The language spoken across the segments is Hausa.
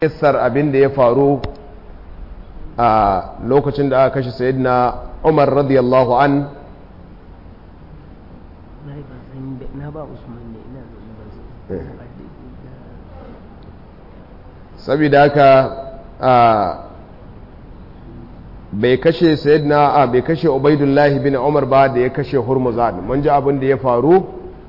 kissar abin da ya faru a lokacin da aka kashe sayyidina umar radiyallahu an na ba usman ne ina zaune ba saboda haka bai kashe sayyidina a bai kashe ubaidullahi bin umar ba da ya kashe hurmuzan mun ji abin da ya faru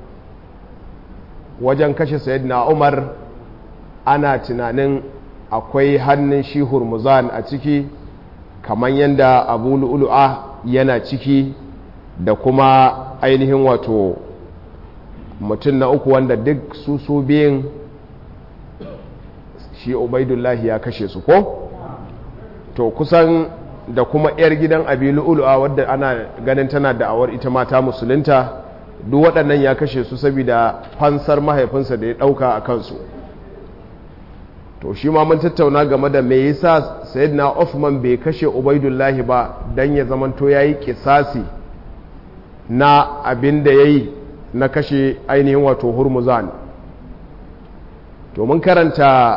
wajen kashe sayyidina umar ana tunanin akwai hannun shi hurmuzan a ciki kamar yadda abu lu'ulu'a yana ciki da kuma ainihin wato mutum na uku wanda duk su su biyun shi ubaidullahi ya kashe su ko to kusan da kuma 'yar gidan abi lu'ulu'a wadda ana ganin tana da'awar ita mata musulunta duk waɗannan ya kashe su saboda fansar mahaifinsa da ya ɗauka a kansu to shi ma mun tattauna game da me yasa sayyidina Uthman bai kashe Ubaidullahi ba dan ya zamanto yayi kisasi na abin da yayi na kashe ainihin wato Hurmuzan to mun karanta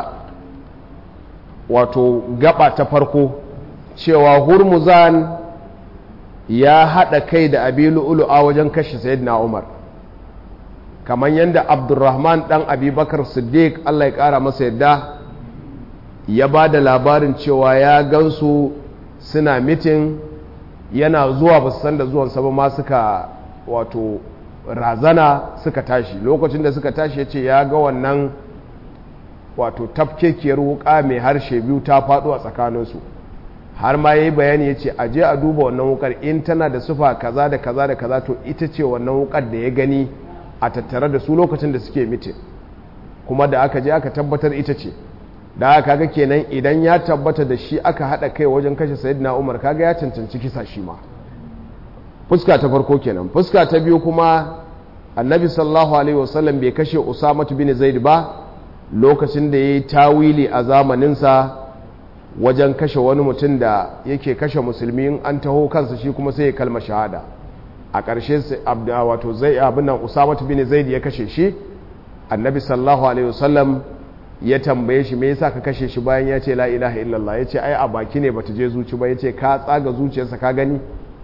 wato gaba ta farko cewa Hurmuzan ya hada kai da Abilu Ulu'a wajen kashe sayyidina Umar kamar yadda Abdurrahman dan Abubakar Siddiq Allah ya kara masa yadda ya ba da labarin cewa ya gansu suna mitin yana zuwa ba su san da zuwansa ba ma suka wato razana suka tashi lokacin da suka tashi ya ce ya ga wannan wato tafkekiyar wuka mai harshe biyu ta faɗo a tsakaninsu har ma ya yi bayani ya ce aje a duba wannan wukar in tana da sufa kaza da kaza da kaza to ita ce wannan wukar da ya gani a tattare da su lokacin da suke mitin kuma da aka je aka tabbatar ita ce da aka ga kenan idan ya tabbata da shi aka haɗa kai wajen kashe sayyidina umar kaga ya cancanci kisa shi ma fuska ta farko kenan fuska ta biyu kuma annabi sallallahu alaihi wasallam bai kashe usamatu bin zaid ba lokacin da ya yi tawili a zamaninsa wajen kashe wani mutum da yake kashe musulmi in an taho kansa shi kuma sai ya kalma shahada a ƙarshe wato zai abin nan usamatu bin zaid ya kashe shi annabi sallallahu alaihi wasallam ya tambaye shi me yasa ka kashe shi bayan ya ce la ilaha illallah ya ce ai a baki ne bata je zuci ba ya ce ka tsaga zuciyarsa ka gani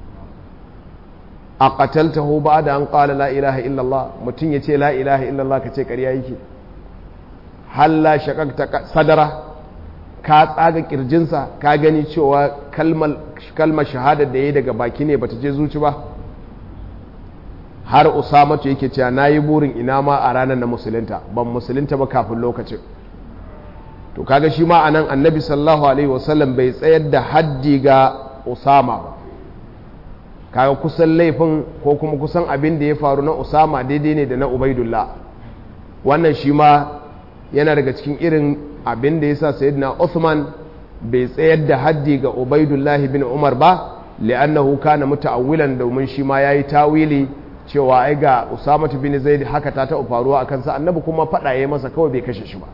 a qataltahu da an qala la ilaha illallah mutum ya ce la ilaha illallah ka ce ƙarya yake halla shaqaqta sadara ka tsaga kirjinsa ka gani cewa kalmar kalmar shahada da yayi daga baki ne bata je zuci ba har usamatu yake cewa nayi burin ina ma a ranar na musulunta ban musulunta ba kafin lokacin to kaga shi ma anan annabi sallallahu alaihi wasallam bai tsayar da haddi ga usama ba kaga kusan laifin ko kuma kusan abin da ya faru na usama daidai ne da na ubaidullah wannan shi ma yana daga cikin irin abin da ya sa sayyidina uthman bai tsayar da haddi ga ubaidullah bin umar ba li'annahu kana muta'awwilan domin shi ma yayi tawili cewa ai ga usama bin zaid haka ta ta faruwa akan sa annabi kuma fada yayi masa kawai bai kashe shi ba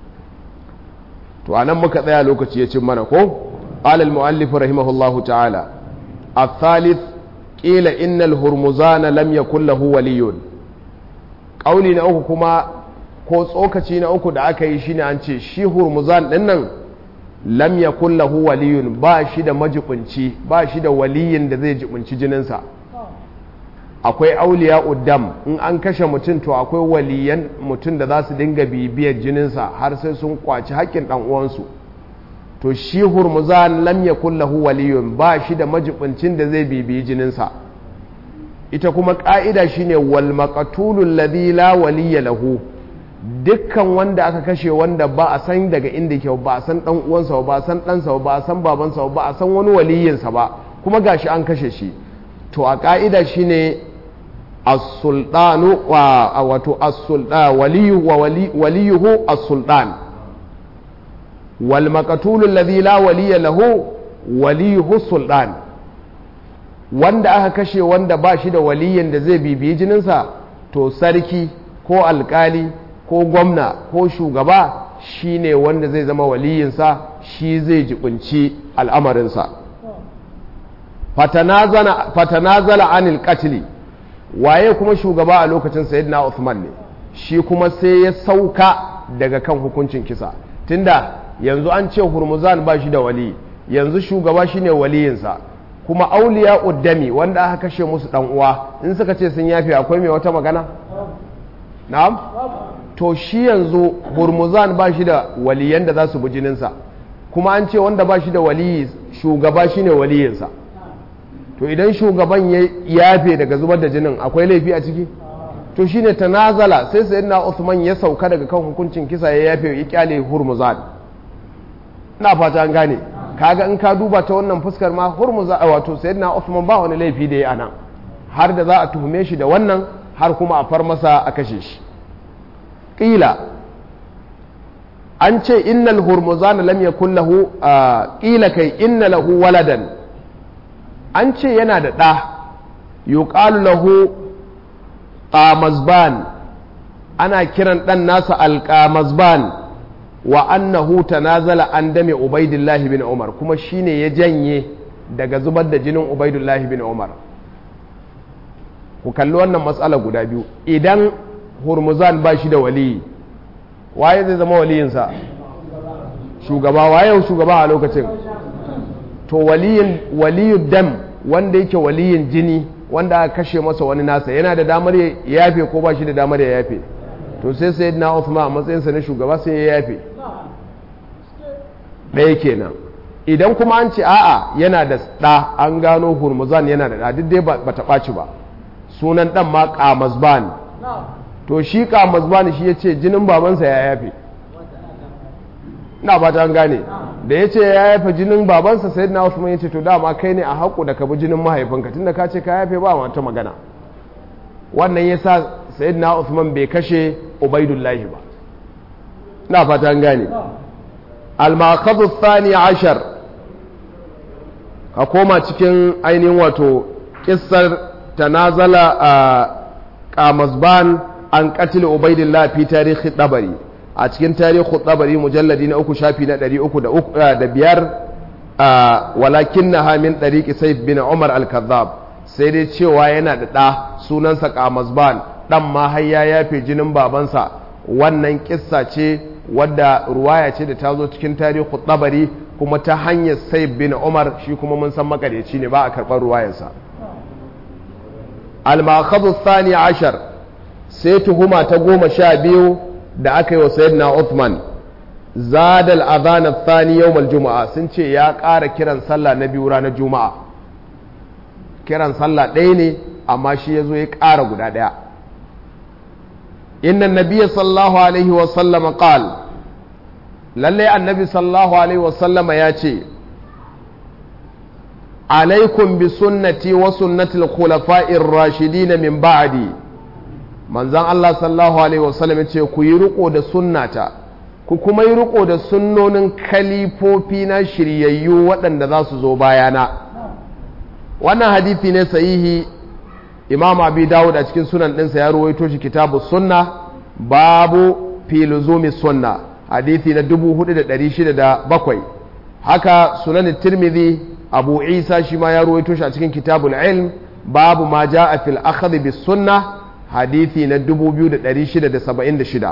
to anan muka tsaya lokaci ya cin mana ko qala al muallif rahimahullahu ta'ala الثالث قيل إن الهرمزان لم يكن له ولي قولي na uku kuma ko tsokaci na uku da aka yi shine an ce shi hurmuzan din nan lam yakun lahu waliyun ba shi da majibunci ba shi da waliyin da zai jibunci jininsa akwai auliya uddam in an kashe mutum to akwai waliyan mutum da za su dinga bibiyar jininsa har sai sun kwaci haƙƙin ɗan uwansu to shi hurmuzan lam yakun lahu waliyun ba shi da majibincin da zai bibiyi jininsa ita kuma ƙa'ida shine wal maqtulu alladhi la waliya lahu dukkan wanda aka kashe wanda ba a san daga inda yake ba a san dan uwansa ba a san ɗansa ba a san babansa ba a san wani waliyinsa ba kuma gashi an kashe shi to a ƙa'ida shine as-sultanu wa wato as-sultan waliyu wa waliyuhu as-sultan wal maqtul alladhi la waliya lahu waliyuhu sultan wanda aka kashe wanda ba shi da waliyin da zai bibiyi jininsa to sarki ko alkali ko gwamna ko shugaba shine wanda zai zama waliyinsa shi zai jibinci al'amarinsa fatanazala anil qatli waye kuma shugaba a lokacin sayyidina Uthman ne shi kuma sai ya sauka daga kan hukuncin kisa tunda yanzu an ce hurmuzan ba shi da wali yanzu shugaba shine waliyinsa kuma auliya uddami wanda aka kashe musu dan uwa in suka ce sun yafe akwai mai wata magana na'am to shi yanzu hurmuzan ba shi da waliyan da za su bi jininsa kuma an ce wanda ba shi da waliyi shugaba shine waliyinsa to idan shugaban ya yafe daga zubar da jinin akwai laifi a ciki to shine tanazala sai sayyidina Uthman ya sauka daga kan hukuncin kisa ya yafe ya kyale hurmuzan ina fata an gane kaga in ka duba ta wannan fuskar ma hurmuza wato sayyidina Uthman ba wani laifi da ya anan har da za a tuhume shi da wannan har kuma a far masa a kashe shi qila an ce innal hurmuzan lam yakul lahu qila kai inna lahu waladan an ce yana da ɗa yuqalu lahu qamazban ana kiran ɗan nasa alqamazban wa annahu tanazala an dame ubaidillah bin umar kuma shine ya janye daga zubar da jinin ubaidillah bin umar ku kalli wannan matsala guda biyu idan hurmuzan ba shi da waliyi waye zai zama waliyinsa shugaba waye shugaba a lokacin to waliyin waliyu dam wanda yake waliyin jini wanda aka kashe masa wani nasa yana da damar ya yafe ko ba shi da damar ya yafe to sai sai na Uthman a matsayinsa na shugaba sai ya yafe ɗaya kenan idan kuma an ce a'a yana da ɗa an gano hurmuzan yana da ɗa duk dai ba ta ɓaci ba sunan ɗan ma ƙamazban to shi ƙamazban shi ya ce jinin babansa ya yafe na ba ta gane da ya ce ya yafe jinin babansa sai na Uthman ya ce to dama kai ne a haƙu da ka bi jinin mahaifinka tunda ka ce ka yafe ba wata magana wannan ya sa sayyidina Uthman bai kashe Ubaidullahi ba na fata gane al-maqadu thani ashar ka koma cikin ainihin wato kissar tanazala a Qamasban an qatil Ubaidillah fi tarihi dabari a cikin tarihi dabari mujalladi na uku shafi na ɗari uku da biyar walakin na hamin ɗariƙi saif bin umar al-kazzab sai dai cewa yana da ɗa sunansa kamazban ɗan ma har ya yafe jinin babansa wannan kissa ce wadda ruwaya ce da ta zo cikin tarihi dabari kuma ta hanyar saif bin umar shi kuma mun san makaryaci ne ba a karɓar ruwayarsa al-makhadhu thani ashar sai tuhuma ta goma sha biyu da aka yi wa sayyidina Uthman zadal adhan athani yawm al-jumu'a sun ce ya ƙara kiran sallah na biyu ranar juma'a kiran sallah ɗaya ne amma shi yazo ya ƙara guda ɗaya inna nabiyya sallallahu alaihi wa sallam qal lalle annabi sallallahu alaihi wa sallama ya ce alaikum bi sunnati wa sunnati al-khulafa'ir rashidin min ba'di manzan Allah sallallahu Alaihi wasallam ce ku yi riko da sunnata ku kuma yi riko da sunnonin kalifofi na shiryayyu waɗanda za su zo bayana wannan hadithi ne sahihi imam abi dawud a cikin sunan ɗinsa ya ruwaito shi kitabu sunna babu filuzumi sunna hadithi na 4607 haka sunan tirmidhi abu isa shi ma ya ruwaito shi a cikin kitabul ilm babu ma ja'a fil akhdh bis sunnah hadithi na 2676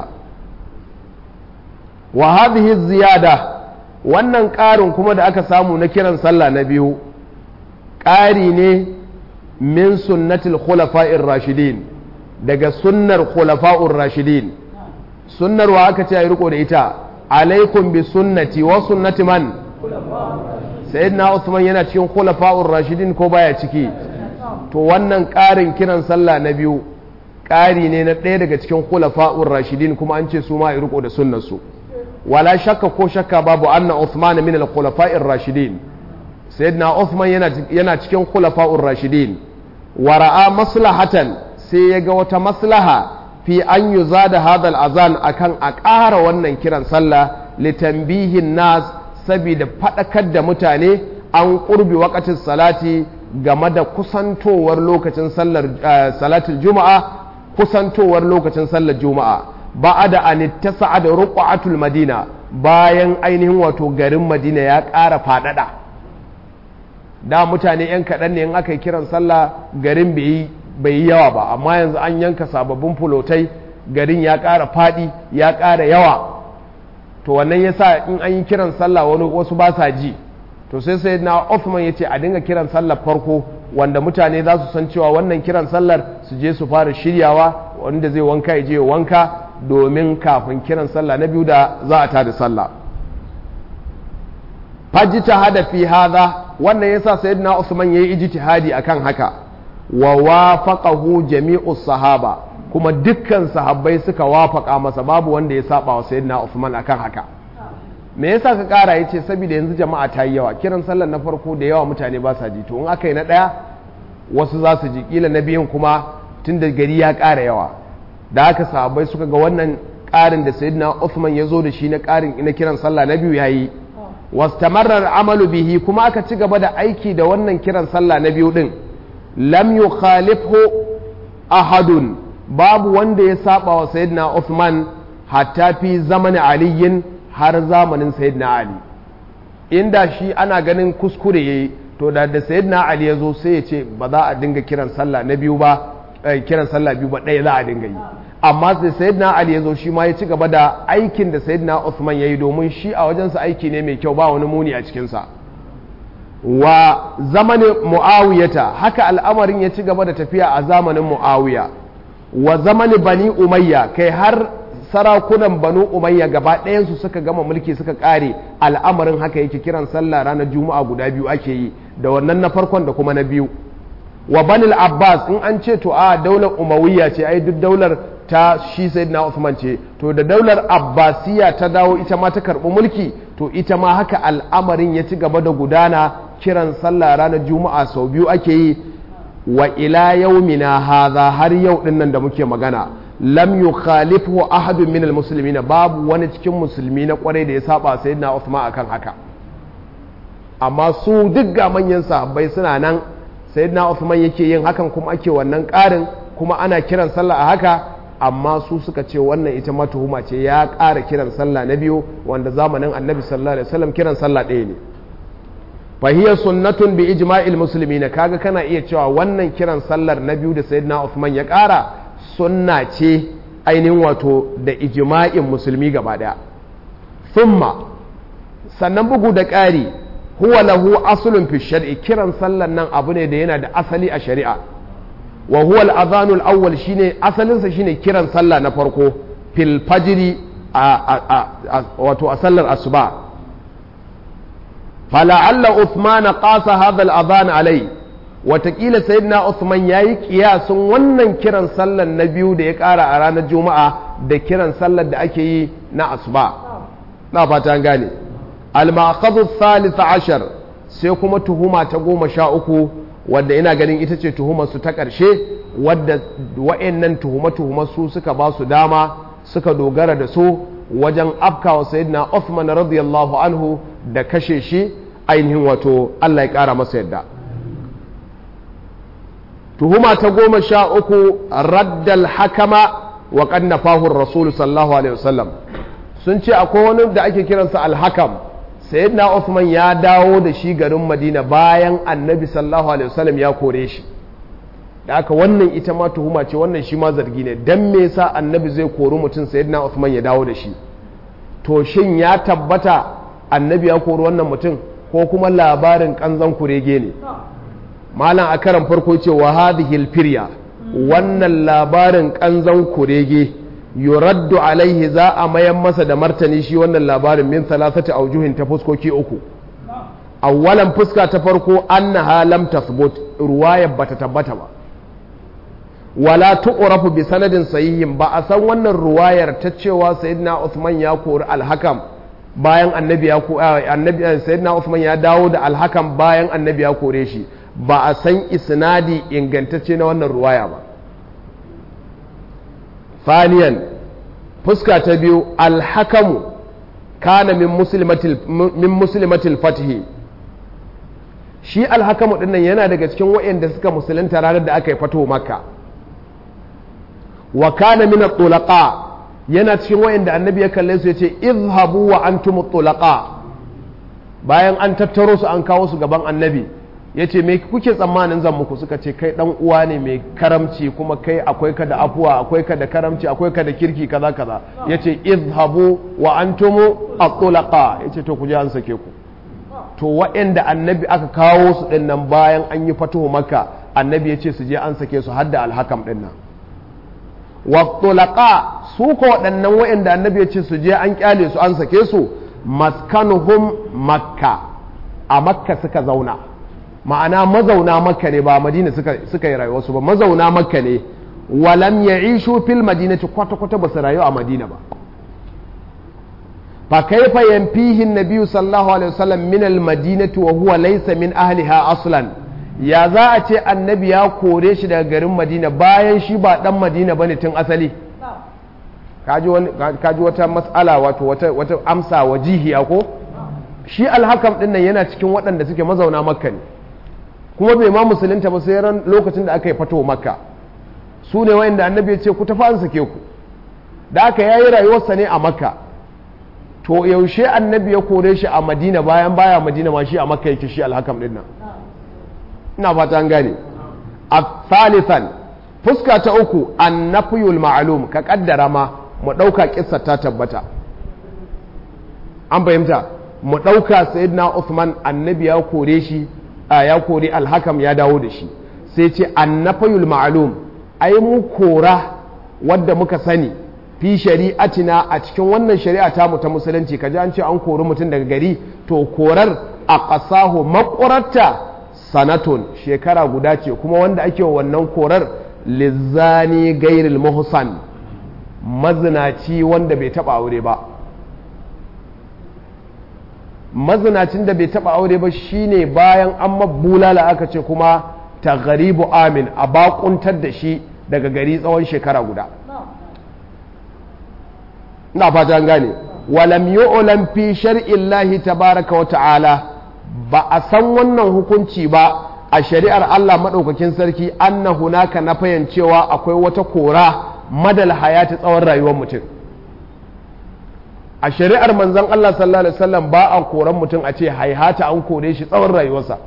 wa hadhihi ziyada wannan ƙarin kuma da aka samu na kiran sallah na biyu ƙari ne min sunnatil khulafa'ir rashidin daga sunnar khulafa'ur rashidin sunnar wa aka ce ayi riko da ita alaikum bi sunnati wa sunnati man sayyidina Usman yana cikin khulafa'ur rashidin ko baya ciki to wannan ƙarin kiran sallah na biyu ƙari ne na ɗaya daga cikin khulafa'ur rashidin kuma an ce su ma riko da sunnarsu wala shakka ko shakka babu anna Uthman min al-khulafa'ir rashidin sayyidina Uthman yana yana cikin khulafa'ur rashidin wa ra'a maslahatan sai ya ga wata maslaha fi an yuzada hadha al-azan akan a ƙara wannan kiran sallah litanbihin nas saboda faɗakar da mutane an ƙurbi waqatin salati game da kusantowar lokacin sallar salatul juma'a kusantowar lokacin sallar juma'a ba da an tasa da ruqatul madina bayan ainihin wato garin madina ya ƙara faɗaɗa da mutane yan kaɗan ne in aka yi kiran sallah garin bai yi yawa ba amma yanzu an yanka sababbin fulotai garin ya ƙara faɗi ya ƙara yawa to wannan yasa in an yi kiran sallah wani wasu ba sa ji to sai sai na Uthman ya ce a dinga kiran sallar farko wanda mutane za su san cewa wannan kiran sallar su je su fara shiryawa wanda zai wanka ya je wanka domin kafin kiran sallah na biyu da za a tada sallah fajita hada fi hadha wannan yasa sayyidina Usman yayi ijtihadi akan haka wa wafaqahu jami'u sahaba kuma dukkan sahabbai suka wafaka masa babu wanda ya saba wa sayyidina Usman akan haka me yasa ka kara yace saboda yanzu jama'a ta yi yawa kiran sallar na farko da yawa mutane ba sa ji to in aka yi na daya wasu za su ji kila na biyun kuma tunda gari ya kara yawa da haka sahabbai suka ga wannan karin da sayyidina Usman ya zo da shi na karin na kiran sallah na biyu yayi wastamarar amalu bihi kuma aka ci gaba da aiki da wannan kiran sallah na biyu din lam yukhalifhu ahadun babu wanda ya saba wa sayyidina Uthman hatta fi zamanin aliyin har zamanin sayyidina Ali inda shi ana ganin kuskure yayi to da da sayyidina Ali ya zo sai ya ce ba za a dinga kiran sallah na biyu ba kiran sallah biyu ba ɗaya za a dinga yi amma sai sayyidina Ali ya zo shi ma ya ci gaba da aikin da sayyidina Uthman ya yi domin shi a wajensa aiki ne mai kyau ba wani muni a cikinsa wa zamanin mu'awiyata haka al'amarin ya ci gaba da tafiya a zamanin mu'awiya wa zamanin bani umayya kai har sarakunan banu umayya gaba ɗayansu suka gama mulki suka ƙare al'amarin haka yake kiran sallah ranar juma'a guda biyu ake yi da wannan na farkon da kuma na biyu wa banil abbas in an ce to a daular umawiyya ce ai duk daular ta shi sayyidina Uthman ce to da daular abbasiya ta dawo ita ma ta karɓi mulki to ita ma haka al'amarin ya ci gaba da gudana kiran sallah ranar juma'a sau biyu ake yi wa ila yaumina haza har yau din nan da muke magana lam yukhalifu ahadun minal muslimina babu wani cikin musulmi na kwarai da ya saba sayyidina Uthman akan haka amma su duk ga manyan sahabbai suna nan sayyidina Uthman yake yin hakan kuma ake wannan ƙarin kuma ana kiran sallah a haka amma su suka ce wannan ita ma tuhuma ce ya ƙara kiran sallah na biyu wanda zamanin annabi sallallahu alaihi wasallam kiran sallah ɗaya ne fahiya sunnatun bi ijma'il muslimin kaga kana iya cewa wannan kiran sallar na biyu da sayyidina Uthman ya ƙara sunna ce ainihin wato da ijma'in musulmi gaba daya thumma sannan bugu da ƙari huwa lahu aslun fi shar'i kiran sallar nan abu ne da yana da asali a shari'a wa huwa al-adhanul awwal shine asalin sa shine kiran sallah na farko fil fajri wato a sallar asuba fala'alla Uthman qasa hadha al-adhan alai watakila sayyidina Uthman yayi kiyasun wannan kiran sallar na biyu da ya kara a ranar juma'a da kiran sallar da ake yi na asuba na fata an gane al-ma'khadhu thalith ashar sai kuma tuhuma ta goma sha uku wadda ina ganin ita ce tuhumarsu ta ƙarshe wadda wa'annan tuhuma-tuhuma su suka ba su dama suka dogara da su wajen afkawa sayyidina Uthman radiyallahu anhu da kashe shi ainihin wato Allah ya ƙara masa yadda tuhuma ta goma sha uku raddal hakama wa kannafahu rasul sallallahu alaihi wasallam sun ce akwai wani da ake kiransa alhakam sayyidina Uthman ya dawo da shi garin Madina bayan annabi sallallahu alaihi wasallam ya kore shi da aka wannan ita ma tuhuma ce wannan shi ma zargi ne dan me yasa annabi zai kori mutum sayyidina Uthman ya dawo da shi to shin ya tabbata annabi ya kori wannan mutum ko kuma labarin kanzan kurege ne malam a karan farko ce wa hadhihi firya wannan labarin kanzan kurege yuraddu alaihi za a mayan masa da martani shi wannan labarin min salasati aujuhin ta fuskoki uku awwalan fuska ta farko annaha lam tathbut ruwayar bata tabbata ba wala tuqrafu bi sanadin sahihin ba a san wannan ruwayar ta cewa sayyidina Uthman ya kori alhakam bayan annabi ya annabi sayyidina Uthman ya dawo da alhakam bayan annabi ya kore shi ba a san isnadi ingantacce na wannan ruwaya ba ثانيا fuska ta biyu alhakamu kana min muslimatil fatihi shi alhakamu dinnan yana daga cikin waɗanda suka musulunta ranar da aka yi fato makka wa kana min tulaqa yana cikin waɗanda annabi ya kalle su yace izhabu wa antum tulaqa bayan an tattaro su an kawo su gaban annabi ya ce me kuke tsammanin zan muku suka ce kai dan uwa ne mai karamci kuma kai akwai ka da afuwa akwai ka da karamci akwai ka da kirki kaza kaza ya ce izhabu wa antumu at-tulaqa ya ce to ku je an sake ku to waɗanda annabi aka kawo su ɗin nan bayan an yi fatuhu maka annabi ya ce su je an sake su hadda alhakam ɗin nan wattulaka su ko waɗannan waɗanda annabi ya ce su je an kyale su an sake su maskanuhum makka a makka suka zauna ma'ana mazauna makka ne ba madina suka yi rayuwarsu ba mazauna makka ne walam ya ishu fil madinati kwata-kwata ba su rayu a madina ba فكيف ينفيه النبي صلى الله عليه وسلم من المدينة وهو ليس من أهلها أصلا ya za a ce annabi ya kore shi daga garin madina bayan shi ba dan madina ba ne tun asali kaji wata matsala wato wata amsa wajihiya ko shi alhakam din nan yana cikin waɗanda suke mazauna makka ne kuma bai ma musulunta ba sai ran lokacin da aka yi fato makka su ne wa'inda annabi ya ce ku tafi an sake ku da aka yayi rayuwarsa ne a makka to yaushe annabi ya kore shi a madina bayan baya madina ma shi a makka yake shi alhakam din nan ina fata an gane a thalithan fuska ta uku annafiyul ma'lum ka kaddara ma mu dauka kissa ta tabbata an fahimta mu dauka sayyidina Uthman annabi ya kore shi ya kore alhakam ya dawo da shi sai ce annafiyul ma'lum ai mu kora wadda muka sani fi shari'atina a cikin wannan shari'a ta mu ta musulunci kaji an ce an kori mutum daga gari to korar a ƙasahu makurarta sanatun shekara guda ce kuma wanda ake wannan korar lizzani gairil muhsan mazinaci wanda bai taba aure ba mazinacin da bai taba aure ba shine bayan an mabbulala aka ce kuma ta garibu amin a bakuntar da shi daga gari tsawon shekara guda ina fata gane walam yu'lam fi shar'illahi tabaraka wa ta'ala ba a san wannan hukunci ba a shari'ar Allah madaukakin sarki anna hunaka na cewa akwai wata kora madal hayati tsawon rayuwar mutum a shari'ar manzon Allah sallallahu alaihi wasallam ba a koran mutum a ce haihata an kore shi tsawon rayuwarsa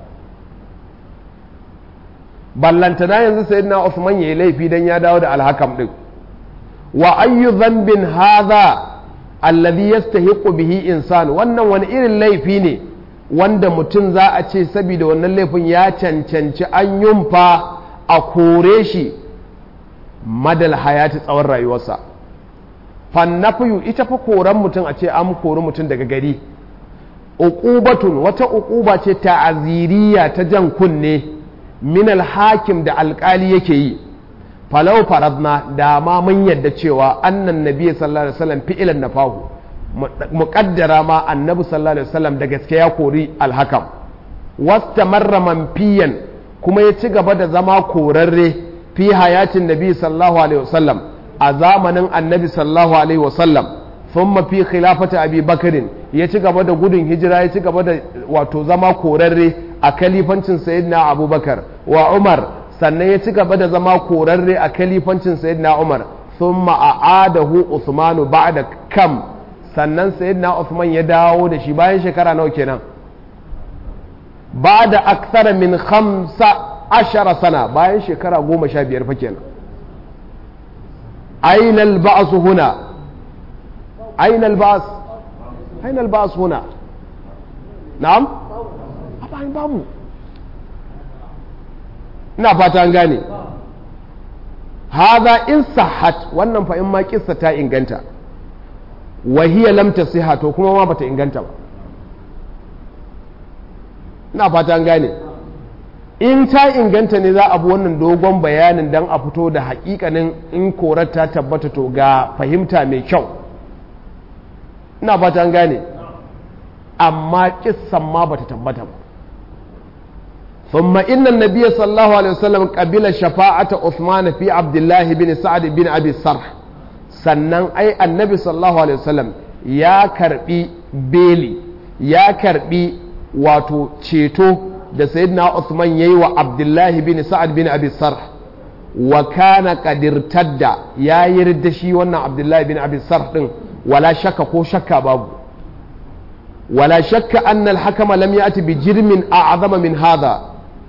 ballantana yanzu sayyidina Usman yayi laifi dan ya dawo da alhakam din wa ayyu dhanbin hadha alladhi yastahiqu bihi insan wannan wani irin laifi ne wanda mutum za a ce saboda wannan laifin ya cancanci an yumfa a kore shi madal hayati tsawon rayuwarsa fannafiyu ita fa koran mutum a ce an kori mutum daga gari uqubatun wata uquba ce ta'aziriya ta jan kunne min hakim da alkali yake yi falau faradna da ma mun yadda cewa annan nabi sallallahu alaihi wasallam fi'ilan nafahu muqaddara ma annabi sallallahu alaihi wasallam da gaske ya kori alhakam wastamarra manfiyan kuma ya ci gaba da zama korarre fi hayatin nabi sallallahu alaihi wasallam a zamanin annabi sallallahu alaihi wasallam thumma fi khilafati abi bakarin ya ci gaba da gudun hijira ya ci gaba da wato zama korarre a kalifancin sayyidina abubakar wa umar sannan ya ci gaba da zama korarre a kalifancin sayyidina umar thumma a'adahu usmanu ba'da kam sannan sayyidina usman ya dawo da shi bayan shekara nawa kenan ba'da akthara min khamsa ashara sana bayan shekara goma sha biyar fa kenan aina al-ba's huna aina al-ba's aina al-ba's huna na'am babu ina fata an gane haza in sahat wannan fa in ma kissa ta inganta wa hiya lam tasiha to kuma ma bata inganta ba ina fata an gane in ta inganta ne za a bi wannan dogon bayanin dan a fito da hakikanin in korar ta tabbata to ga fahimta mai kyau ina fata an gane amma kissan ma bata tabbata ba ثم إن النبي صلى الله عليه وسلم قبل شفاعة عثمان في عبد الله بن سعد بن أبي الصرح sannan ai annabi sallallahu alaihi wasallam ya karbi beli ya karbi wato ceto da sayyidina Uthman yayi wa Abdullahi bin Sa'ad bin Abi Sarh wa kana qadirtadda ya yarda shi wannan Abdullahi bin Abi Sarh din wala shakka ko shakka babu wala shakka anna al-hakama lam ya'ti bi jirmin a'zama min hadha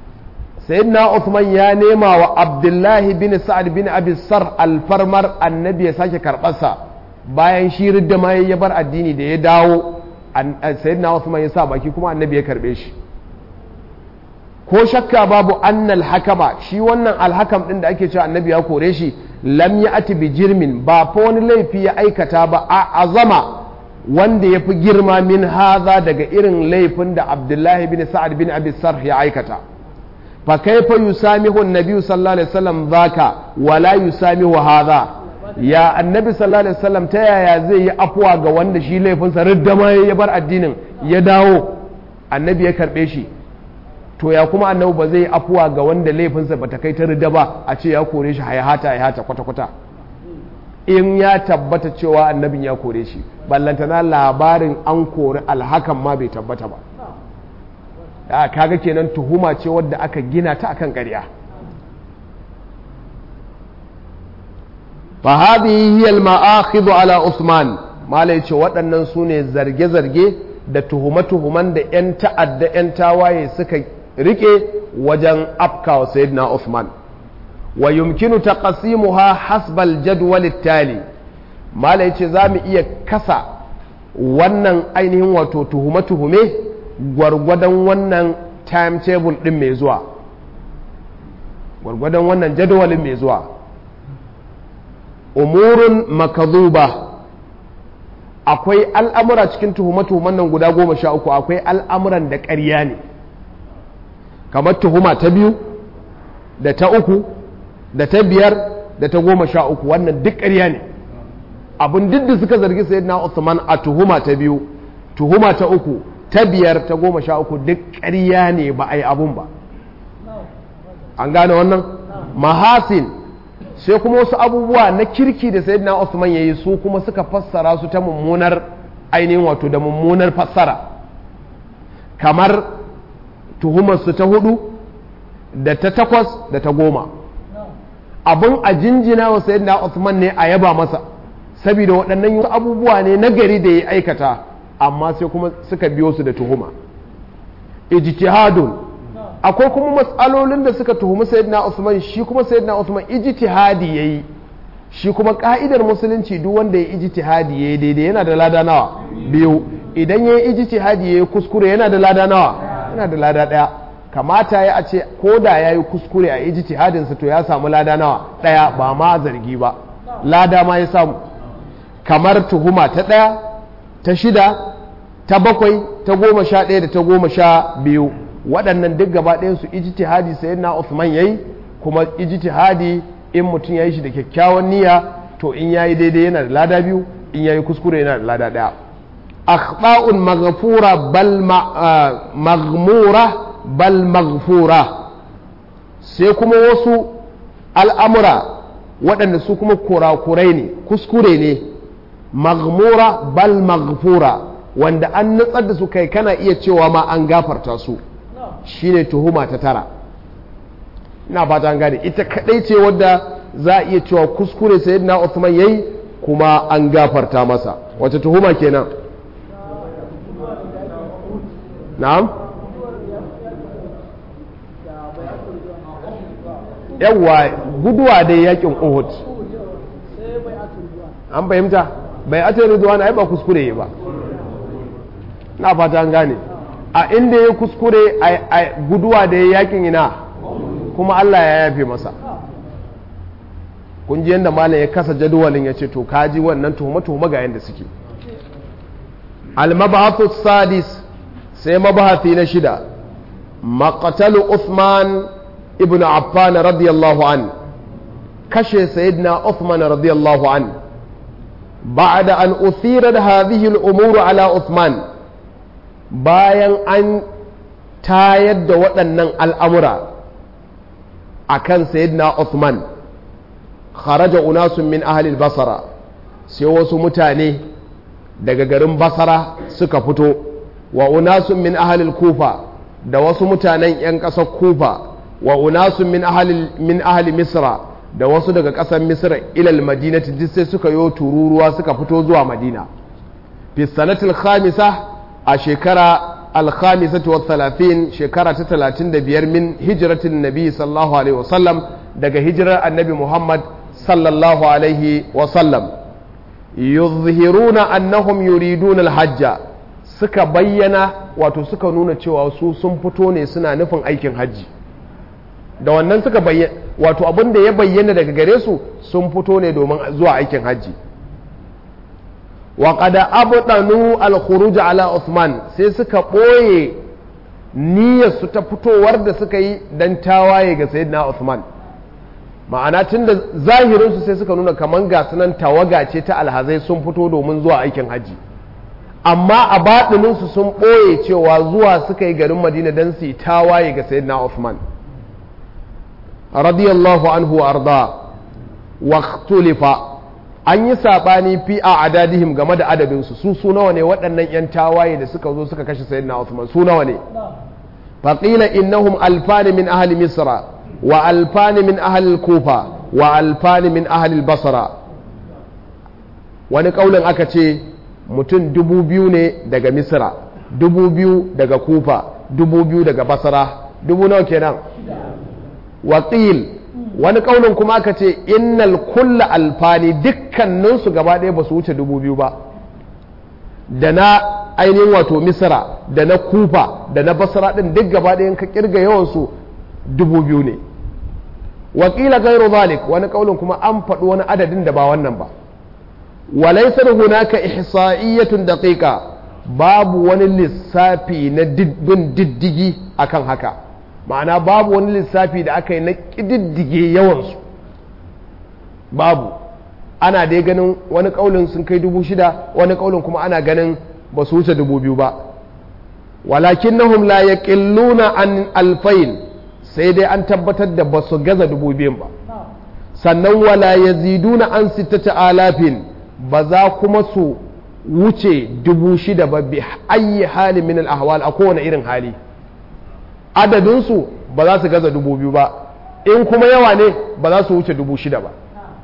sayyidina Uthman ya nema wa Abdullahi bin Sa'ad bin Abi Sar alfarmar annabi ya sake karɓarsa bayan shi ridda ma ya bar addini da ya dawo sayyidina Uthman ya sa baki kuma annabi ya karɓe shi ko shakka babu annal hakama shi wannan alhakam din da ake cewa annabi ya kore shi lam ya ati bi jirmin ba fa wani laifi ya aikata ba a azama wanda ya fi girma min haza daga irin laifin da abdullahi bin sa'ad bin abi sarh ya aikata fa kaifa yusamihu annabi sallallahu alaihi wasallam zaka wala yusamihu haza ya annabi sallallahu alaihi wasallam ta yaya zai yi afuwa ga wanda shi laifinsa ridda ma ya bar addinin ya dawo annabi ya karbe shi to ya kuma annabi ba zai afuwa ga wanda laifinsa bata kai ta rida ba a ce ya kore shi hayahata hayahata kwata-kwata in ya tabbata cewa annabin ya kore shi ballantana labarin an kori alhakan ma bai tabbata ba ya kaga kenan tuhuma ce wadda aka gina ta akan ƙarya fa hadhihi hiya al-ma'akhidhu ala Usman malai ce waɗannan su ne zarge-zarge da tuhume-tuhuman da 'yan ta'adda 'yan tawaye suka rike wajen afkawa sayyidina Uthman wa yumkinu taqsimuha hasbal jadwal tali mala yace zamu iya kasa wannan ainihin wato tuhume tuhume gwargwadon wannan timetable din mai zuwa gwargwadon wannan jadawalin mai zuwa umurun makadhuba akwai al'amura cikin tuhume-tuhumen nan guda goma sha uku akwai al'amuran da ƙarya ne kamar tuhuma ta biyu da ta uku da ta biyar da ta goma sha uku wannan duk ƙarya ne abin duk da suka zargi sai na Usman a tuhuma ta biyu tuhuma ta uku ta biyar ta goma sha uku duk ƙarya ne ba a yi abun ba an gane wannan mahasin sai kuma wasu abubuwa na kirki da sayyidina Usman ya yi su kuma suka fassara su ta mummunar ainihin wato da mummunar fassara kamar tuhumarsu ta hudu da ta takwas da ta goma abin a jinjina wa sayyidina Usman ne a yaba masa saboda waɗannan wasu abubuwa ne na gari da ya aikata amma sai kuma suka biyo su da tuhuma ijtihadun akwai kuma matsalolin da suka tuhumi sayyidina Usman shi kuma sayyidina Usman ijtihadi yayi shi kuma ka'idar musulunci duk wanda ya ijtihadi yayi daidai yana da lada nawa biyu idan yayi ijtihadi yayi kuskure yana da lada nawa yana da lada daya kamata ya a ce ko da yayi kuskure a ijtihadin sa to ya samu lada nawa daya ba ma zargi ba lada ma ya samu kamar tuhuma ta daya ta shida ta bakwai ta goma sha ɗaya da ta goma sha biyu waɗannan duk gaba ɗayan su ijtihadi sai na Uthman yayi kuma ijtihadi in mutum yayi shi da kyakkyawan niyya to in yayi daidai yana da lada biyu in yayi kuskure yana da lada ɗaya akhta'un maghfura bal maghmura bal maghfura sai kuma wasu al'amura waɗanda su kuma kurakurai ne kuskure ne maghmura bal maghfura wanda an nutsar da su kai kana iya cewa ma an gafarta su shine tuhuma ta tara ina fata an gane ita kadai ce wadda za a iya cewa kuskure sayyidina Uthman yayi kuma an gafarta masa wace tuhuma kenan na'am yawwa guduwa dai yakin Uhud an fahimta bai ata ridwan ai ba kuskure ba na fata an gane a inda ya kuskure a guduwa da ya yakin ina kuma Allah ya yafe masa kun ji yadda malam ya kasa jadawalin ya ce to kaji wannan tuhuma-tuhuma ga yadda suke al-mabahathu sadis sai mabahathi na shida maqtalu Uthman ibn Affan radiyallahu an kashe sayyidina Uthman radiyallahu an بعد أن أثيرت هذه الأمور على عثمان bayan an tayar da waɗannan al'amura a kan Sayyidina Uthman kharaja unasun min ahalil basara sai wasu mutane daga garin basara suka fito wa unasun min ahalil kufa da wasu mutanen 'yan ƙasar kufa wa unasun min ahali misra da wasu daga ƙasar misra ilal madinati duk sai suka yo tururuwa suka fito zuwa madina fi sanatil khamisa a shekara alkhamisatu wa talatin shekara ta talatin da biyar min hijiratin nabi sallallahu alaihi wasallam daga hijirar annabi muhammad sallallahu alaihi wasallam yuzhiruna annahum yuriduna alhajja suka bayyana wato suka nuna cewa su sun fito ne suna nufin aikin hajji da wannan suka bayyana wato abin da ya bayyana daga gare su sun fito ne domin zuwa aikin hajji wa qada abdanu al-khuruj ala Uthman sai suka boye niyyar su ta fitowar da suka yi dan tawaye ga sayyidina Uthman ma'ana tunda zahirin su sai suka nuna kaman ga sunan tawaga ce ta alhazai sun fito domin zuwa aikin hajji amma a baɗinin su sun boye cewa zuwa suka yi garin Madina dan su yi tawaye ga sayyidina Uthman radiyallahu anhu wa arda wa ikhtulifa an yi saɓani fi a adadihim game da adadinsu su su nawa ne waɗannan 'yan tawaye da suka zo suka kashe sayyidina Uthman su nawa ne faƙila innahum alfani min ahli misra wa alfani min ahli kufa wa alfani min ahli basra wani ƙaunin aka ce mutum dubu biyu ne daga misra dubu biyu daga kufa dubu biyu daga basra dubu nawa kenan waƙil wani kaunin kuma aka ce innal kulla alfani dukkaninsu gaba ɗaya ba su wuce dubu biyu ba da na ainihin wato misra da na kufa da na basra ɗin duk gaba ɗayan ka kirga yawansu dubu biyu ne wakila gairu zalik wani kaunin kuma an faɗi wani adadin da ba wannan ba walaisar hunaka ihsa'iyyatun daqiqa babu wani lissafi na bin diddigi akan haka ma'ana babu wani lissafi da aka yi na ƙididdige yawansu babu ana dai ganin wani ƙaunin sun kai dubu shida wani ƙaunin kuma ana ganin ba su wuce dubu biyu ba walakin nahum la yaqilluna an alfain sai dai an tabbatar da ba su gaza dubu biyun ba sannan wala yaziduna an sittata alafin ba za kuma su wuce dubu shida ba bi ayi hali min al ahwal a kowane irin hali adadinsu ba za su gaza dubu biyu ba in kuma yawa ne ba za su wuce dubu shida ba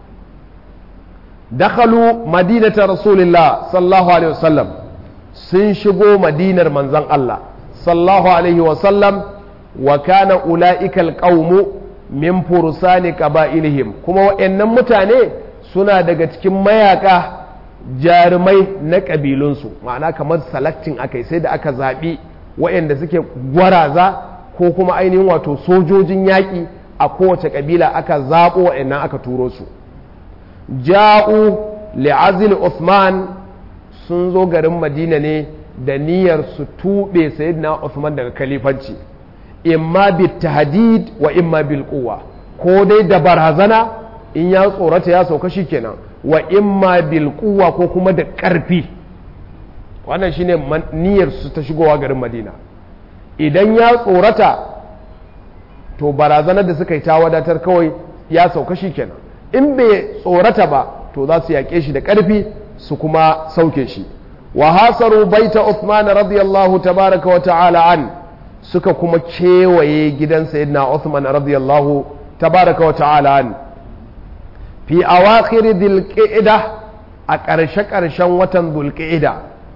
dakhalu madinata rasulillah sallallahu alaihi wasallam sun shigo madinar manzon Allah sallallahu alaihi wasallam wa kana ula'ika alqaumu min fursani qaba'ilihim kuma wa'annan mutane suna daga cikin mayaka jarumai na kabilunsu ma'ana kamar selecting akai sai da aka zaɓi wa'anda suke gwaraza ko kuma ainihin wato sojojin yaƙi a kowace ƙabila aka zaɓo wa'annan aka turo su ja'u li'azil Uthman sun zo garin madina ne da niyyar su tuɓe sayyidina Uthman daga kalifanci imma bil tahdid wa imma bil quwwa ko dai da barazana in ya tsorata ya sauka kenan wa imma bil quwwa ko kuma da ƙarfi wannan shine niyyar su ta shigowa garin madina idan ya tsorata to barazanar da suka yi ta wadatar kawai ya sauka shi kenan in bai tsorata ba to za su yaƙe shi da ƙarfi su kuma sauke shi wa hasaru baita Uthman radiyallahu tabaraka wa ta'ala an suka kuma kewaye gidan sayyidina Uthman radiyallahu tabaraka wa ta'ala an fi awakhir dhulqa'da a ƙarshe ƙarshen watan dhulqa'da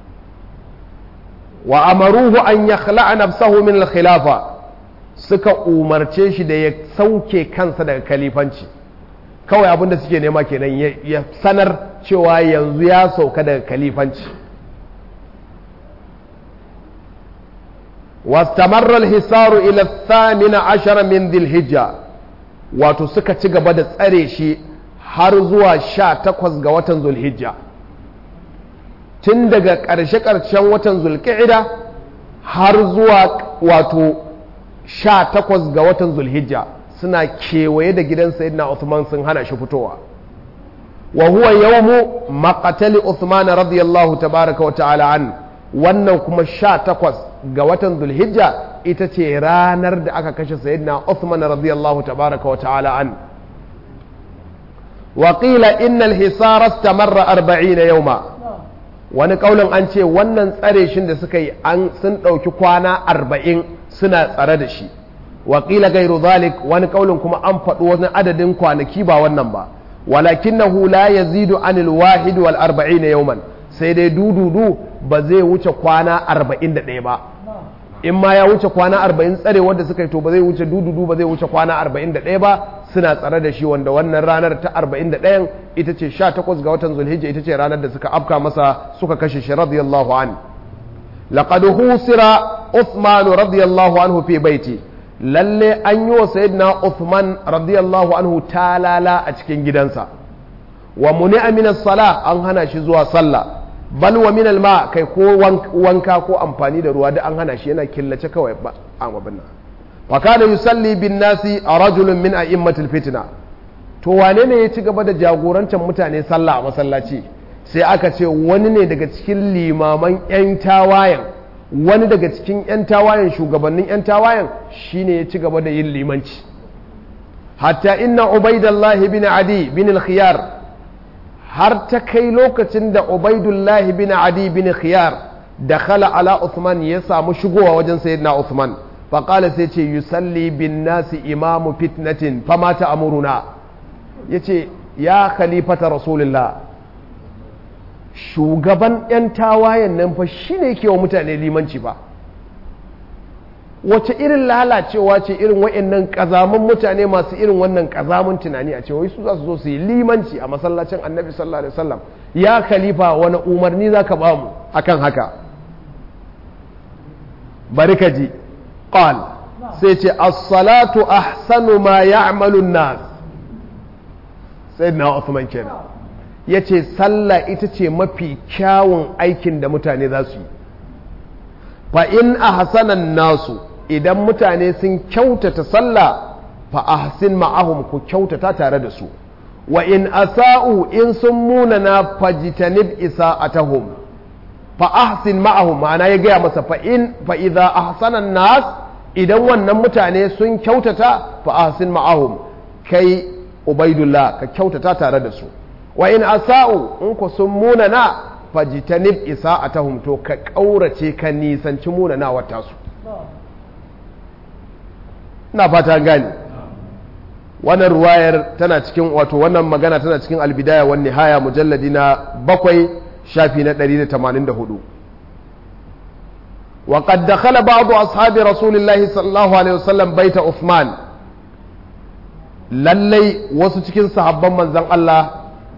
wa amaruhu an yakhla'a nafsahu min al-khilafa suka umarce shi da ya sauke kansa daga kalifanci kawai abinda suke nema kenan ya sanar cewa yanzu ya sauka daga kalifanci واستمر الحصار إلى الثامن عشر من ذي الحجة wato suka ci gaba da tsare shi har zuwa sha takwas ga watan zulhijja tun daga ƙarshe-ƙarshen watan zulƙi'ida har zuwa wato sha takwas ga watan zulhijja suna kewaye da gidan sayyidina Uthman sun hana shi fitowa wa huwa yawmu maqtali Uthman radiyallahu tabaraka wa ta'ala an wannan kuma sha takwas ga watan zulhijja ita ce ranar da aka kashe sayyidina Uthman radiyallahu tabaraka wa ta'ala an wa qila innal hisara istamarra 40 yawma wani kaulin an ce wannan tsare shin da suka yi an sun ɗauki kwana arba'in suna tsare da shi waƙila gairu zalik wani kaulin kuma an faɗi wani adadin kwanaki ba wannan ba walakinahu la yazidu anil wahid wal arba'in yawman sai dai dududu ba zai wuce kwana arba'in da ɗaya ba in ma ya wuce kwana arba'in tsare wanda suka yi to ba zai wuce dududu ba zai wuce kwana arba'in da ɗaya ba suna tsare da shi wanda wannan ranar ta arba'in da ɗayan ita ce sha takwas ga watan zulhijja ita ce ranar da suka afka masa suka kashe shi radiyallahu an laqad husira Uthman radiyallahu anhu fi baiti lalle an yi wa sayyidina Uthman radiyallahu anhu talala a cikin gidansa wa muni'a min as-sala an hana shi zuwa sallah bal wa min al-ma kai ko wanka ko amfani da ruwa da an hana shi yana killace kawai ba an abin nan fa kana yusalli bin nasi rajulun min a'immatil fitna to wane ne ya ci gaba da jagorantar mutane sallah a masallaci sai aka ce wani ne daga cikin limaman yan tawayen wani daga cikin yan tawayen shugabannin yan tawayen shine ya ci gaba da yin limanci hatta inna ubaidallahi bin adi bin al-khiyar har ta kai lokacin da Ubaidullahi bin Adi bin Khiyar da khala ala Uthman ya samu shigowa wajen sayyidina Uthman faƙala sai ce yusalli bin nasi imamu fitnatin fama ta amuruna ya ce ya khalifata rasulullah shugaban 'yan tawayen nan fa shi ne ke wa mutane limanci ba wace irin lalacewa ce irin wa'annan kazamun mutane masu irin wannan kazamun tunani a cewa su za su zo su yi limanci a masallacin annabi sallallahu alaihi wasallam ya khalifa wani umarni za ka ba mu akan haka bari ka ji qal sai ce as-salatu ahsanu ma ya'malu an-nas sayyidina Uthman kenan yace sallah ita ce mafi kyawun aikin da mutane za su yi fa in ahsanan nasu idan mutane sun kyautata sallah fa ahsin ma'ahum ku kyautata tare da su wa in asa'u in sun munana fajtanib isa'atahum fa ahsin ma'ahum ma'ana ya gaya masa fa in fa idza ahsana nas idan wannan mutane sun kyautata fa ahsin ma'ahum kai ubaidullah ka kyautata tare da su wa in asa'u in ku sun munana fajtanib isa'atahum to ka kaurace ka nisanci munanawar tasu ina fata gani wannan ruwayar tana cikin wato wannan magana tana cikin albidaya wan nihaya mujalladi na bakwai shafi na 184 wa qad dakhala ba'd ashabi rasulillahi sallallahu alaihi wasallam baita Uthman lallai wasu cikin sahabban manzon Allah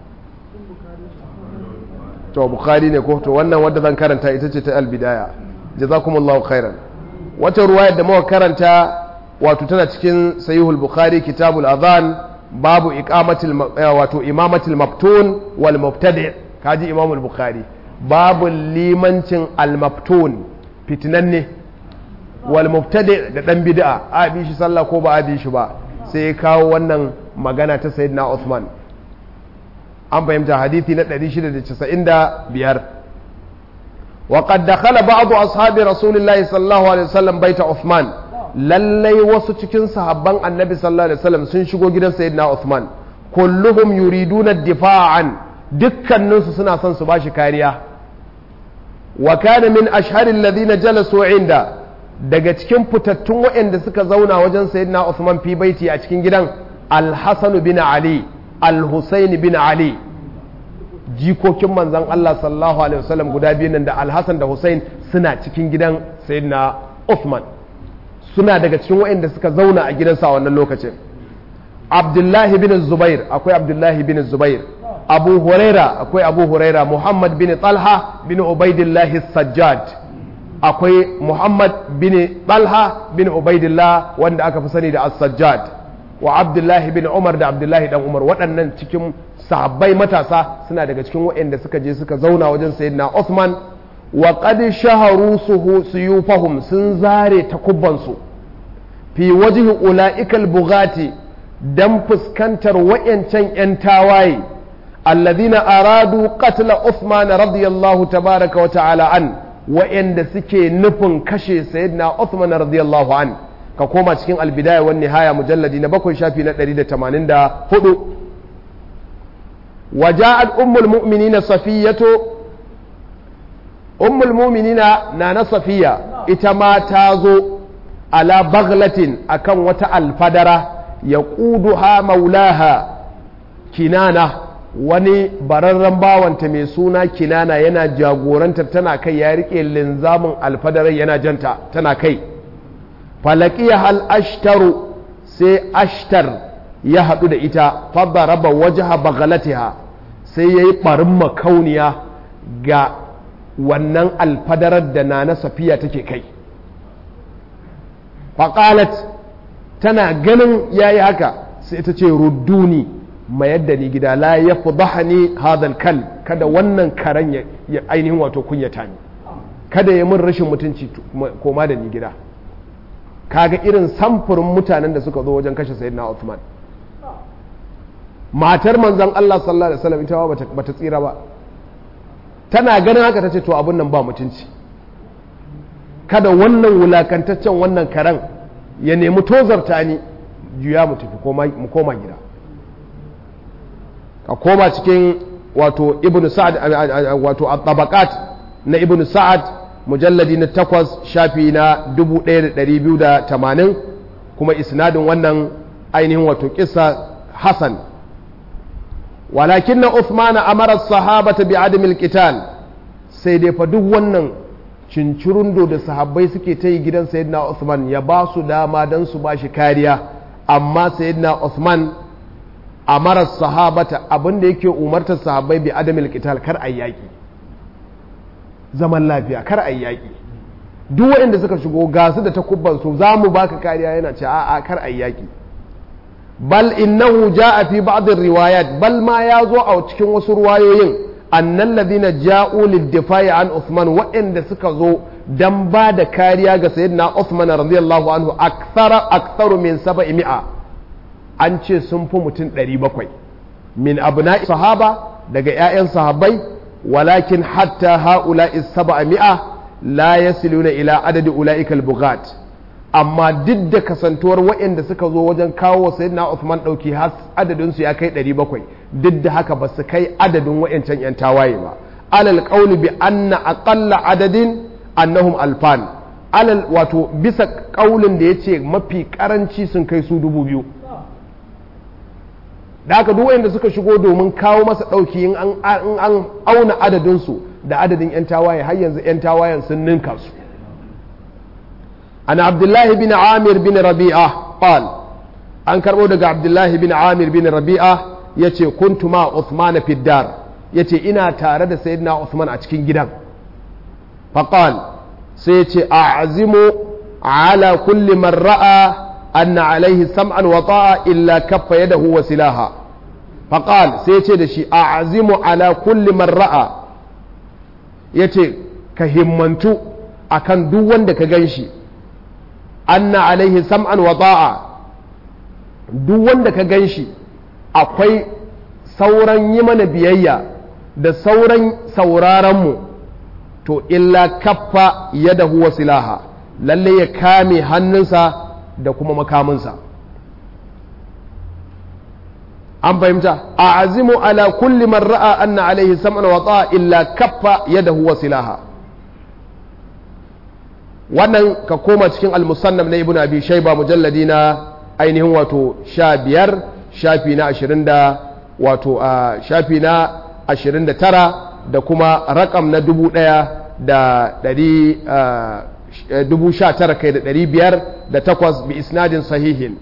to bukhari ne ko to wannan wadda zan karanta ita ce ta albidaya jazakumullahu khairan wata ruwayar da muka karanta wato tana cikin sahihul bukhari kitabul adhan babu iqamatil wato imamatil maftun wal mubtadi kaji imamul bukhari babu limancin al maftun fitinanne wal mubtadi da dan bid'a a bi shi sallah ko ba a bi shi ba sai ya kawo wannan magana ta sayyidina Uthman an fahimta hadithi na 695 وقد دخل بعض أصحاب رسول الله صلى الله عليه وسلم بيت عثمان lallai wasu cikin sahabban annabi sallallahu alaihi wasallam sun shigo gidan sayyidina Uthman kulluhum yuriduna difa'an dukkaninsu suna son su bashi kariya wa kana min ashharil ladina jalasu inda daga cikin fitattun waɗanda suka zauna wajen sayyidina Uthman fi baiti a cikin gidan Al-Hasan bin Ali Al-Husayn bin Ali jikokin manzon Allah sallallahu alaihi wasallam guda biyu nan da Al-Hasan da Husayn suna cikin gidan sayyidina Uthman suna daga cikin waɗanda suka zauna a gidansa a wannan lokacin abdullahi bin zubair akwai abdullahi bin zubair abu huraira akwai abu huraira muhammad bin talha bin ubaidillahi sajjad akwai muhammad bin talha bin ubaidillah wanda aka fi sani da as-sajjad wa abdullahi bin umar da abdullahi dan umar waɗannan cikin sahabbai matasa suna daga cikin waɗanda suka je suka zauna wajen sayyidina Uthman wa qad shaharu suyufahum sun zare takubbansu fi wajhi ula'ikal bugati dan fuskantar wayancan yan tawaye alladhina aradu qatla Uthman radiyallahu tabaraka wa ta'ala an wayanda suke nufin kashe sayyidina Uthman radiyallahu an ka koma cikin albidaya wan nihaya mujalladi na bakwai shafi na 184 وجاءت أم المؤمنين صفية ummul muminina na na safiya ita ma ta zo ala baglatin akan wata alfadara ya ha maulaha kinana wani bararren bawanta mai suna kinana yana jagorantar tana kai ya rike linzamin alfadarai yana janta tana kai falakiya hal ashtaru sai ashtar ya haɗu da ita fadda raba wajaha bagalatiha sai ya yi ɓarin makauniya ga wannan alfadarar da na na safiya take kai faƙalat tana ganin ya yi haka sai ta ce rudduni mayar da ni gida la ya ni hadal kal kada wannan karen ya ainihin wato kunyata ni kada ya mun rashin mutunci koma da ni gida kaga irin samfurin mutanen da suka zo wajen kashe sayyidina Uthman matar manzon Allah sallallahu alaihi wasallam ita ba ta tsira ba tana ganin haka tace to abun nan ba mutunci kada wannan wulakantaccen wannan karen ya nemi tozarta ni juya mu tafi mu koma gida ka koma cikin wato ibn sa'ad wato at-tabaqat na ibn sa'ad mujalladi na takwas shafi na 1280 kuma isnadin wannan ainihin wato kissa hasan walakin na Uthman amara sahabata bi adamil qital sai dai fa duk wannan cincirundo da sahabbai suke ta yi gidan sayyidina Uthman ya ba su dama don su ba shi kariya amma sayyidina Uthman amara sahabata abinda yake umartar sahabbai bi adamil qital kar ayi yaki zaman lafiya kar ayi yaki duk waɗanda suka shigo gasu da takubban su za mu baka kariya yana ce a'a kar ayi yaki bal innahu jaa fi ba'd riwayat bal ma ya zo a cikin wasu ruwayoyin annal ladina ja'u lid-difa'i an Uthman waɗanda suka zo dan ba da kariya ga sayyidina Uthman radiyallahu anhu akthara aktharu min 700 an ce sun fi mutum 700 min abna'i sahaba daga 'ya'yan sahabbai walakin hatta ha'ula'i 700 la yasiluna ila adadi ula'ikal bughat amma duk da kasantuwar waɗanda suka zo wajen kawo wa sayyidina Uthman ɗauki har adadin su ya kai 700 duk da haka ba su kai adadin wayancan yan tawaye ba alal qawli bi anna aqalla adadin annahum alfan alal wato bisa kaulin da yace mafi karanci sun kai su dubu biyu da haka duk wayanda suka shigo domin kawo masa ɗauki in an auna adadin su da adadin yan tawaye har yanzu yan tawayen sun ninka su عن عبد الله بن عامر بن ربيعة قال أن كربو دقى عبد الله بن عامر بن ربيعة يتي كنت مع عثمان في الدار يتي إنا تارد سيدنا عثمان أتكين جدا فقال سيتي أعزم على كل من رأى أن عليه سمعا وطاعة إلا كف يده وسلاها فقال سيتي دشي أعزم على كل من رأى يتي كهمنتو akan duk wanda ka gan shi anna alaihi sam'an wa ta'a duk wanda ka gan shi akwai sauran yi mana biyayya da sauran sauraronmu to illa kaffa yadahu wa silaha lalle ya kame hannunsa da kuma makaminsa an fahimta a azimu ala kulli man ra'a anna alaihi sam'an wa ta'a illa kaffa yadahu wa silaha wannan ka koma cikin al-musannaf na ibnu abi shayba mujalladi na ainihin wato sha biyar shafi na ashirin da wato a shafi na ashirin da tara da kuma rakam na dubu ɗaya da ɗari dubu sha tara kai da ɗari biyar da takwas bi isnadin sahihin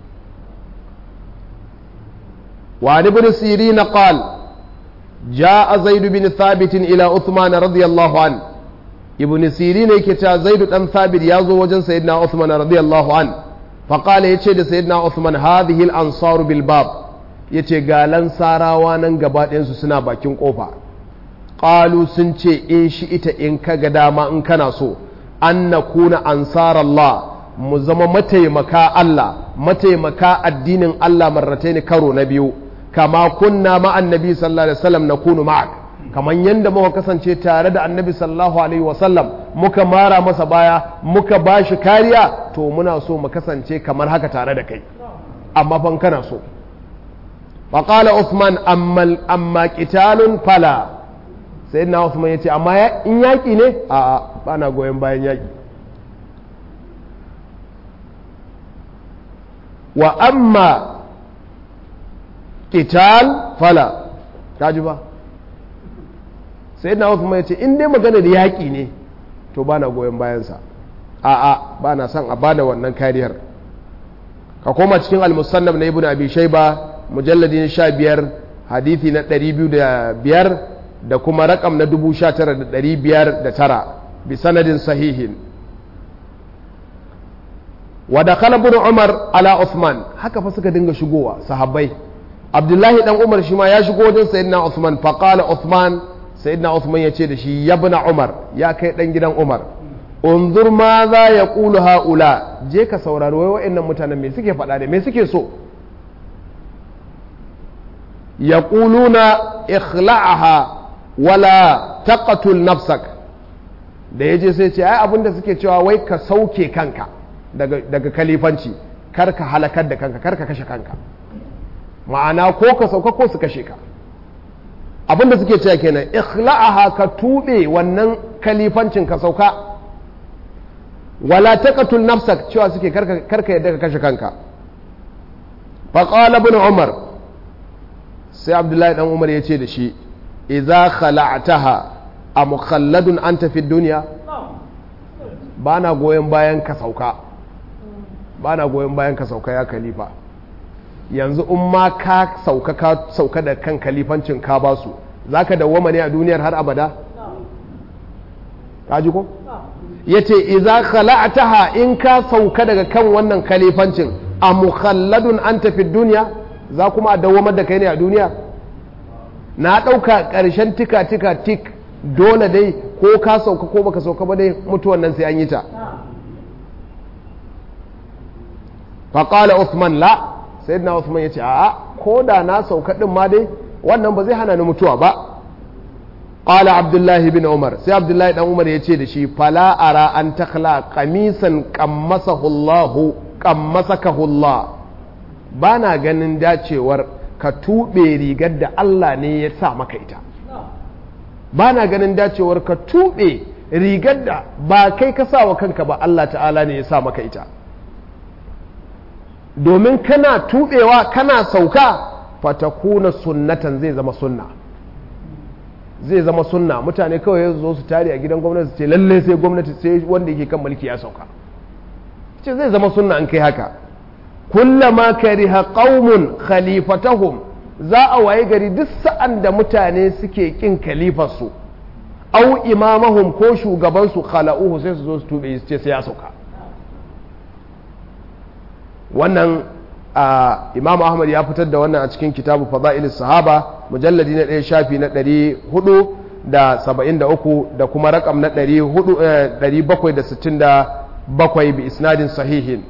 وعن ابن سيرين قال جاء زيد بن ثابت إلى عثمان رضي الله عنه ابن سيرين يكتا زيد بن ثابت يازو وجن سيدنا عثمان رضي الله عنه فقال يتشي سيدنا عثمان هذه الأنصار بالباب yace ga lansarawa nan gaba ɗayansu suna bakin ƙofa ƙalu sun ce in shi ita in ka ga dama in kana so an na kuna ansarallah mu zama mataimaka Allah mataimaka addinin Allah marratai ne karo na biyu kama kunna ma annabi sallallahu alaihi wasallam na kunu ma'ak kaman yanda muka kasance tare da annabi sallallahu alaihi wasallam muka mara masa baya muka bashi kariya to muna so mu kasance kamar haka tare da kai amma fan kana so faƙala Usman amma ƙitalun fala sai na Usman ya ce amma in yaƙi ne a ba na goyon bayan yaƙi wa amma ƙital fala kaji ba sai na Uthman ya ce in dai magana da yaƙi ne to ba na goyon bayansa a'a ba na son a bada wannan kariyar ka koma cikin al-musannaf na ibnu abi shayba mujalladi na 15 hadithi na 205 da kuma rakam na 19509 bi sanadin sahihin wa dakhala ibn umar ala uthman haka fa suka dinga shigowa sahabbai abdullahi dan umar shi ma ya shigo wajen sayyidina uthman fa qala uthman sayyidina uthman yace da shi ya ibn umar ya kai dan gidan umar unzur ma za ya qulu haula je ka saurari wai wa'annan mutanen me suke faɗa da me suke so yaquluna ikhla'aha wala taqatul nafsak da yaje sai ce ai abinda suke cewa wai ka sauke kanka daga daga kalifanci kar ka halakar da kanka kar ka kashe kanka ma'ana ko ka sauka ko su kashe ka abinda suke cewa kenan ikhla'aha ka tube wannan kalifancin ka sauka wala taqatul nafsak cewa suke karka karka yadda ka kashe kanka fa qala ibn umar sai abdullahi dan umar ya ce da shi idza khala'taha a mukhalladun anta fi dunya bana goyon bayan ka sauka bana goyon bayan ka sauka ya khalifa yanzu in ma ka sauka ka sauka da kan kalifancin ka ba su zaka dawwama ne a duniyar har abada ka ji ko yace idza khala'taha in ka sauka daga kan wannan kalifancin a mukhalladun anta fi dunya za kuma a dawwamar da kai ne a duniya na ɗauka ƙarshen tika tika tik dole dai ko ka sauka ko baka sauka ba dai mutuwan nan sai an yi ta faƙala Uthman la sai na Uthman ya ce a'a ko da na sauka ɗin ma dai wannan ba zai hana ni mutuwa ba ƙala abdullahi bin umar sai abdullahi ɗan umar ya ce da shi fala ara an takla kamisan kammasahullahu kammasakahullah ba na ganin dacewar ka tuɓe rigar da Allah ne ya sa maka ita ba na ganin dacewar ka tuɓe rigar da ba kai ka sa wa kanka ba Allah ta'ala ne ya sa maka ita domin kana tuɓewa kana sauka fatakuna sunnatan zai zama sunna zai zama sunna mutane kawai ya zo su tare a gidan gwamnati ce lalle sai gwamnati sai wanda yake kan mulki ya sauka ce zai zama sunna an kai haka kullama kariha qaumun khalifatahum za a waye gari duk sa'an da mutane suke kin khalifarsu au imamahum ko shugabansu khala'uhu sai su zo su tube su ce sai ya sauka wannan imam ahmad ya fitar da wannan a cikin kitabu fada'ilis sahaba mujalladi na ɗaya shafi na ɗari hudu da saba'in da uku da kuma rakam na ɗari bakwai da sittin da bakwai bi isnadin sahihin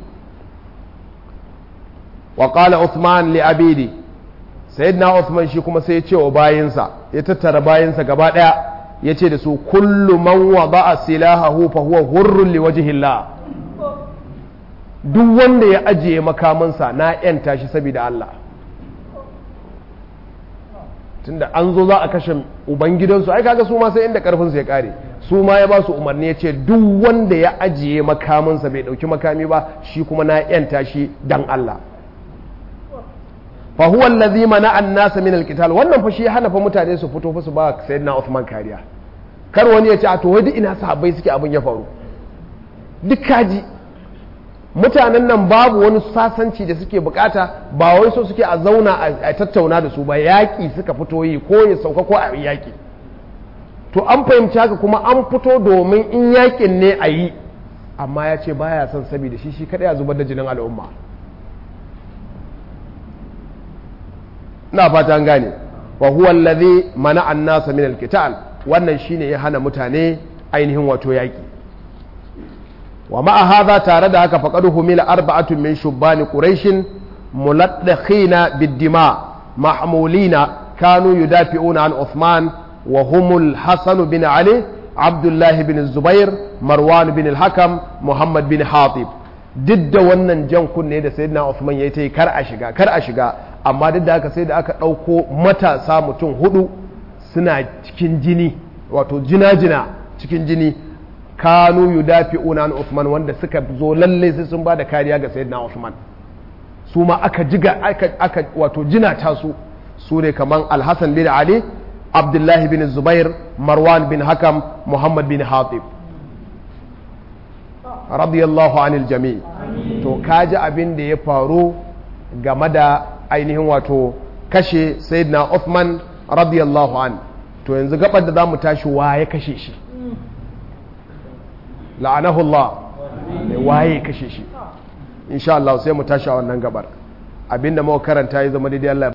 wa qala Uthman li abidi sayyidina Uthman shi kuma sai ya ce wa bayinsa ya tattara bayinsa gaba daya ya ce da su kullu man wada'a silahahu fa huwa hurrun li wajhillah duk wanda ya ajiye makamansa na yanta shi saboda Allah tunda an zo za a kashe ubangidansu ai kaga su ma sai inda karfin su ya kare su ma ya ba su umarni ya ce duk wanda ya ajiye makamansa bai dauki makami ba shi kuma na yanta shi dan Allah fa huwa allazi mana an-nas min al-qital wannan fa shi ya hana fa mutane su fito fa su ba sayyidina Uthman kariya kar wani ya ce a to wai duk ina sahabbai suke abin ya faru duk kaji mutanen nan babu wani sasanci da suke bukata ba wai so suke a zauna a tattauna da su ba yaƙi suka fito yi ko ya sauka ko a yaƙi to an fahimci haka kuma an fito domin in yaƙin ne a yi amma ya ce baya son saboda shi shi kaɗai a zubar da jinin al'umma na fata an gane wa huwa allazi mana an-nasa min al-qital wannan shine ya hana mutane ainihin wato yaki wa ma'a hadha tare da haka faqad humila arba'atun min shubbani quraish muladdakhina bid-dima mahmulina kanu yudafi'una an Uthman wa humul Hasan bin Ali Abdullah bin Zubair Marwan bin al-Hakam Muhammad bin Hatib duk da wannan jan kunne da sayyidina Uthman ya ta yi kar a shiga kar a shiga amma duk da haka sai da aka ɗauko matasa mutum hudu suna cikin jini wato jina-jina cikin jini kanu yudafi'una an Uthman wanda suka zo lalle sai sun ba da kariya ga sayyidina Uthman su ma aka jiga aka, aka wato jina ta su su ne kaman alhassan bin ali abdullahi bin zubair marwan bin hakam muhammad bin hatib radiyallahu anil jami to kaji abin da ya faru game da ainihin wato kashe sayyidina Uthman radiyallahu an to yanzu gabar da zamu tashi waye kashe shi la'anahu Allah ne waye kashe shi insha Allah sai mu tashi a wannan gabar abinda muka karanta ya zama daidai Allah